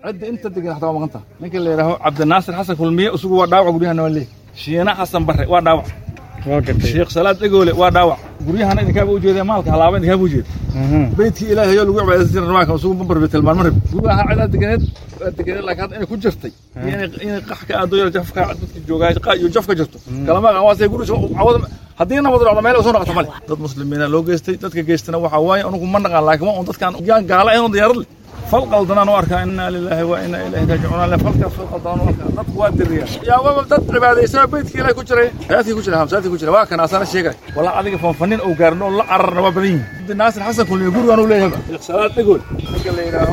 cidda inta degan xataa waa maqan taha ninka la yidhaaho cabdinaasir xasan kulmiye isugu waa dhaawac guryahana waa leeyahy shiina xasan barre waa dhaawac sheekh salaad dhegoole waa dhaawac guryahana idinkaaba ujeeda maalka halaaba idinkaaba ujeeda beydkii ilaahay oo lagu cibaadaysan jiray rabaanka isugu bambarbe tilmaan marib guryaha cidaa deganeed waa deganeed laakiin hadda inay ku jirtay iyo inay inay qax ka aado yar jafka dadka joogaa qa iyo jaf ka jirto kalama aqaan waa say guri cawada haddii nabad dhacdo meel soo noqoto male dad muslimiina loo geystay dadka geystana waxaa waaye anugu ma naqaan laakiin waa un dadkaan yaan gaala ahayn oo diyaarad leh fal qaldanaan u arkaa inaa lilaahi wa inaa ilaahi raajicuun le falkaas fal qaldanaan u arkaa dadku waa diriya yaa waba dad cibaadaysaa beydkii ilaahi ku jiray masaajidkii ku jira masaajidkii ku jira waa kan asana sheegay walaa adiga fanfanin oo gaarin oo la cararna waa badan yihin naasir xasan kulmiye gurigaan uu leeyahay sheekh salaad dhegool ninka la yidhaaho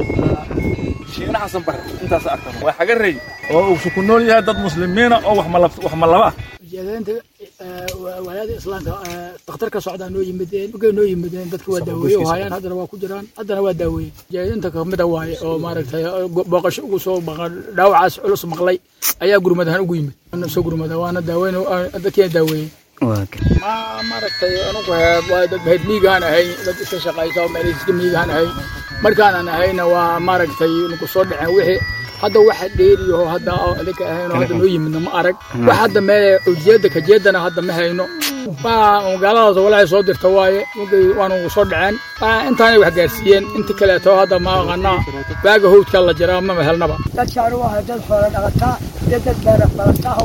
shiina xasan bare intaas arkan waa xagarey oo uu ku nool yahay dad muslimiina oo wax malab wax malaba ah ujeedaynta walaada islaamka dakhtarka socdaa noo yimideen markay noo yimideen dadka waa daaweeye oo hayaan haddana waa ku jiraan haddana waa daaweeye ujeedinta kamida waaye oo maaragtay booqasho ugu soo maqan dhaawacaas culus maqlay ayaa gurmad ahaan ugu yimid ana soo gurmada waana daaweyn dadkiina daaweeyey ma maaragtay anugu waa dad heed miigaan ahay dad iska shaqaysa oo meel iska miigaan ahay markaanan ahayna waa maaragtay nagu soo dhaceen wixii hadda waxa dheeriyo hadda adinka ahayno hadda noo yimidna ma arag wax hadda mee ujeeda kajeedana hadda ma hayno magaaladaas walaahay soo dirta waaye markay waanu soo dhaceen intaanay wax gaarsiiyeen inta kaleeto hadda ma aqaanaa baaga howdkaa la jiraa mama helnaba dadkaan u ahay dad xoola dhaqataa iyo dad beera falataa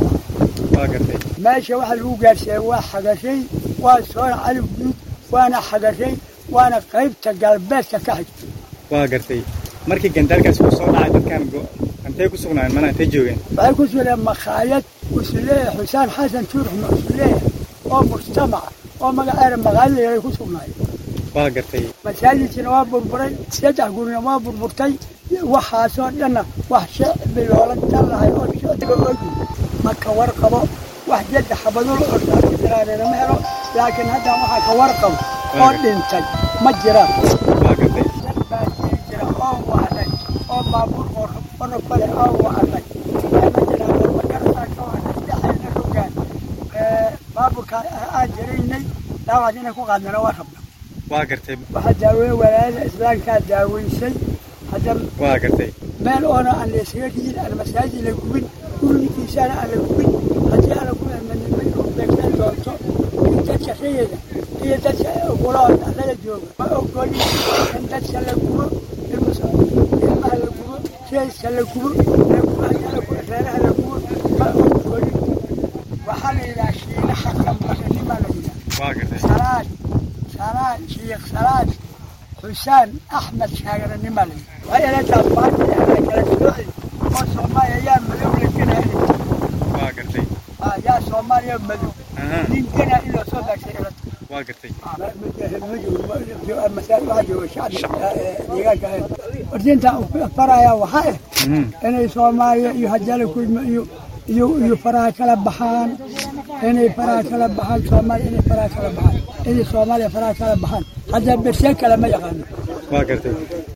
meesha waxa lagu gaarsiiyey waa xagashay waa soona calif guud waana xagashay waana qaybta galbeedka ka xigta waa gartay markii gandaalkaas uu soo dhacay dadkan intay ku sugnaayeen mana intay joogeen waxay ku sugnaayeen makhaayad usuleeya xusaan xasan tuurux usuleeya oo mujtamaca oo magaceeda magaalada ay ku sugnaayeen waa gartay masaajidkina waa burburay saddex gurina waa burburtay waxaasoo dhanna wax shicbi loola talahay oo shicbiga ogi marka warqabo wax jadda xabadul ortaajiraanina ma helo laakiin haddan waxaa ka warqabo oo dhintay ma jiraan waa gartay dad baa jiri jira oo wacday oo baabuur qorqono kale oo wacday ma jiraan warmagartaa ka wacday dhexayna rogaan baabuurkaa aan jiraynay dhaawac inay ku qaadnana waa rabna waa gartay waxaa daaweeye walaayada islaamkaa daaweysay hadda waa gartay meel oona aan la isaga dhigin aan masaajid la gubin gurigiisaana aan la gubin haddii aan la gubin manimay u beegsan doonto in dadka rayada iyo dadka ogolood annaga jooga ma ogoli in dadka la gubo ilmaha la gubo jeeska la gubo la gubo haddii la gubo reeraha la gubo ma ogoli waxaa la yidhaha shiina xasan baranimaa la yidhaha waa gartay salaad salaad shiikh salaad xusaan axmed shaagaranimaa la yidhaha waa inataa baarti ana kala sooci oo soomaaliya yaa madow la genaya waa gartay yaa soomaaliya madow aha nin genaa in loo soo daagsay ilata waa gartay wardiinta faraya waxaa ah inay soomaaliya iyo hajala kulma iyo iyo iyo faraha kala baxaan inay faraha kala baxaan soomaaliya inay faraha kala baxaan inay soomaaliya faraha kala baxaan hadda berse kale ma yaqaano waa gartay